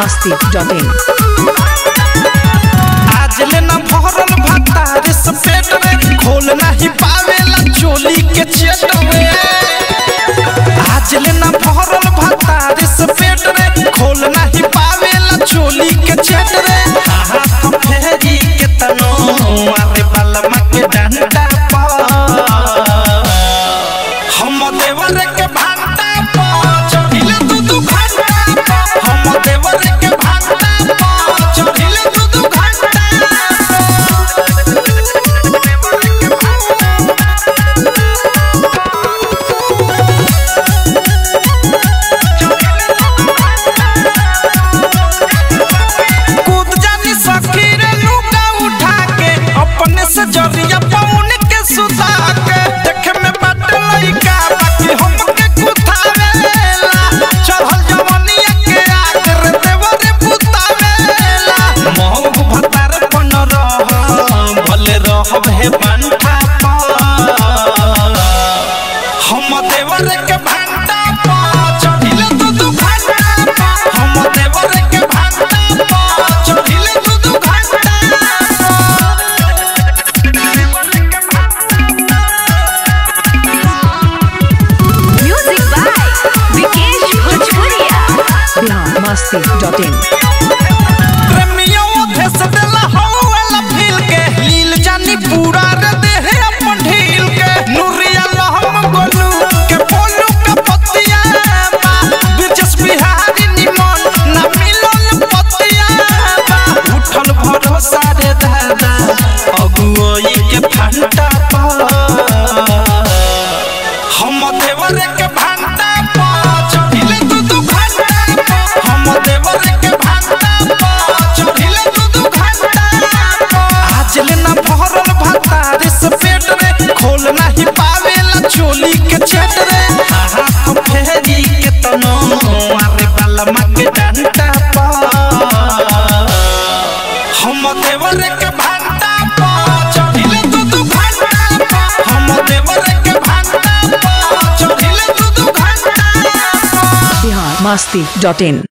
masti.in आज लेना भरल भतार से पेट रे खोल नहीं पावेला चोली के चेट रे आज लेना भरल भतार से पेट रे खोल नहीं पावेला चोली के चेट रे हाहा तो फेरी के तनो आरे बलमा के डंडा पा हम देवर के भांटा पा चढ़िले तू तू घंटा पा हम देवर के भांटा पा चढ़िले तू तू घंटा कूद जानी सखी रे लुका उठा के अपने से जरिया पौन के सुता के देखे में बट लइका बाकी हमके कुथावेला चढ़ल जवनिया के आग रे देवरे पुतावेला महू भतार बन रह भले रहब हे बनठा पा हम देवर के भांटा पा चढ़िले तू तू घंटा पा हम देवर के भांटा पा चढ़िले तू तू घंटा Music by Vikesh Bhojpuria. Bihar masti.in प्रेमियों भेस देला हौला फील के लील जानी पूरा रे देह अपन ढील के नूरिया लहम गोलू के बोलू का पतिया बा बिरजस बिहारी निमन ना मिलन पतिया बा उठल भरोसा रे दादा अगुओई के फंटा पा हम देवर के भांटा पा चढ़िले तू तू घंटा पा हम देवर के भांटा पा चढ़िले तू तू घंटा पा आज लेना भरल भतार से पेट रे खोल नहीं पावेला चोली के चेट रे हाहा तो फेरी के तनो आरे बलमा के डंटा पा हम देवर के भांटा पा चढ़िले तू तू घंटा पा हम देवर के भांटा पा चढ़िले तू तू घंटा पा बिहार masti.in